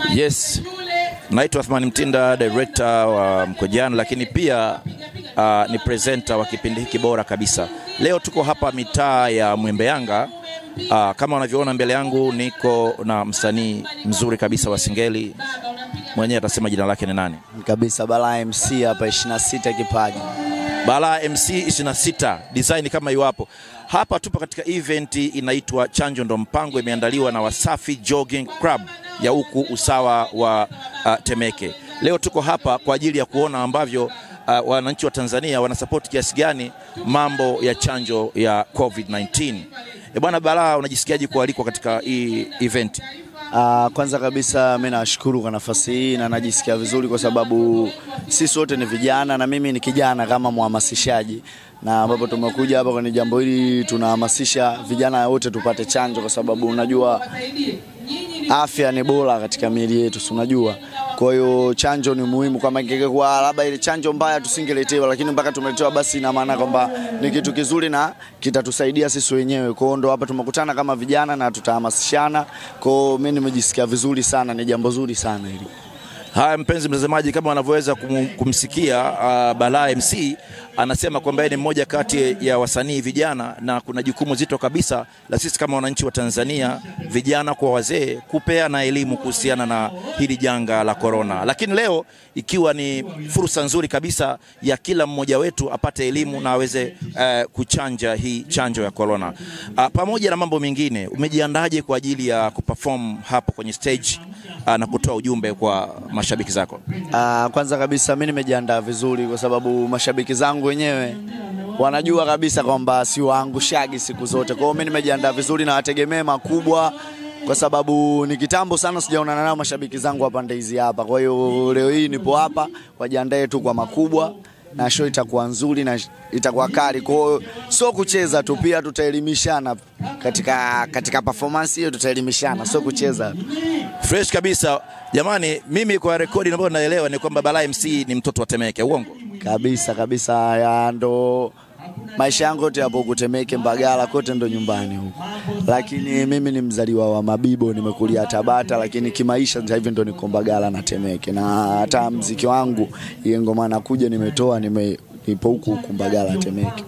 Yes, naitwa Athmani Mtinda, director wa Mkojani, lakini pia uh, ni presenter wa kipindi hiki bora kabisa. Leo tuko hapa mitaa ya Mwembe Yanga. Uh, kama unavyoona mbele yangu niko na msanii mzuri kabisa wa Singeli, mwenyewe atasema jina lake ni nani? kabisa Balaa MC hapa 26 kipaji. Balaa MC 26 design kama iwapo hapa. Tupo katika event inaitwa Chanjo Ndo Mpango, imeandaliwa na Wasafi Jogging Club ya huku usawa wa uh, Temeke. Leo tuko hapa kwa ajili ya kuona ambavyo uh, wananchi wa Tanzania wanasapoti kiasi gani mambo ya chanjo ya COVID-19. E bwana Balaa, unajisikiaje kualikwa katika hii event? Ah, kwanza kabisa mimi nashukuru kwa nafasi hii na najisikia vizuri kwa sababu sisi wote ni vijana na mimi ni kijana kama mhamasishaji, na ambapo tumekuja hapa kwenye jambo hili tunahamasisha vijana wote tupate chanjo, kwa sababu unajua afya ni bora katika miili yetu, si unajua. Kwa hiyo chanjo ni muhimu, kama ingekuwa labda ile chanjo mbaya tusingeletewa, lakini mpaka tumeletewa, basi ina maana kwamba ni kitu kizuri na kitatusaidia sisi wenyewe. Kwa hiyo ndo hapa tumekutana kama vijana na tutahamasishana. Kwa hiyo mimi nimejisikia vizuri sana, ni jambo zuri sana hili. Haya, mpenzi mtazamaji, kama wanavyoweza kum, kumsikia uh, Balaa MC anasema kwamba yeye ni mmoja kati ya wasanii vijana, na kuna jukumu zito kabisa la sisi kama wananchi wa Tanzania, vijana kwa wazee, kupeana elimu kuhusiana na hili janga la korona. Lakini leo ikiwa ni fursa nzuri kabisa ya kila mmoja wetu apate elimu na aweze uh, kuchanja hii chanjo ya korona. Uh, pamoja na mambo mengine, umejiandaje kwa ajili ya kuperform hapo kwenye stage uh, na kutoa ujumbe kwa mashabiki zako? Ah, kwanza kabisa mimi nimejiandaa vizuri kwa sababu mashabiki zangu wenyewe wanajua kabisa kwamba siwaangushagi siku zote. Kwa hiyo mimi nimejiandaa vizuri na wategemee makubwa kwa sababu ni kitambo sana sijaonana nao mashabiki zangu hapa Ndeizi hapa. Kwa hiyo leo hii nipo hapa, wajiandae tu kwa makubwa na show itakuwa nzuri na itakuwa kali. Kwa hiyo sio kucheza tu, pia tutaelimishana katika, katika performance hiyo, tutaelimishana sio kucheza. Fresh kabisa jamani, mimi kwa rekodi ambayo naelewa ni kwamba Balaa MC ni mtoto wa Temeke, uongo? kabisa kabisa, ya ndo maisha yangu yote hapo Kutemeke, Mbagala, kote ndo nyumbani huko, lakini mimi ni mzaliwa wa Mabibo, nimekulia Tabata, lakini kimaisha sasa hivi ndo niko Mbagala na Temeke, na hata mziki wangu ile ngoma nakuja nimetoa nime nipo huku huku Mbagala Temeke.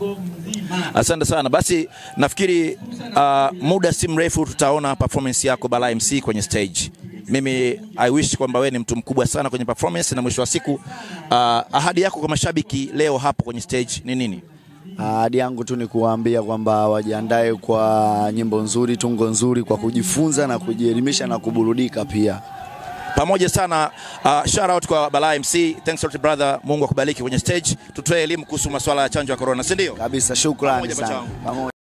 Asante sana. Basi nafikiri uh, muda si mrefu tutaona performance yako Balaa MC kwenye stage. Mimi I wish kwamba wewe ni mtu mkubwa sana kwenye performance, na mwisho wa siku uh, ahadi yako kwa mashabiki leo hapo kwenye stage ni nini? Ahadi yangu tu ni kuwaambia kwamba wajiandae kwa nyimbo nzuri, tungo nzuri, kwa kujifunza na kujielimisha na kuburudika pia. Pamoja sana uh, shout out kwa Balaa MC. Thanks a lot brother. Mungu akubariki kwenye stage. Tutoe elimu kuhusu masuala ya chanjo ya corona, si ndio? Kabisa, shukrani Pamoja, sana. pachao. Pamoja.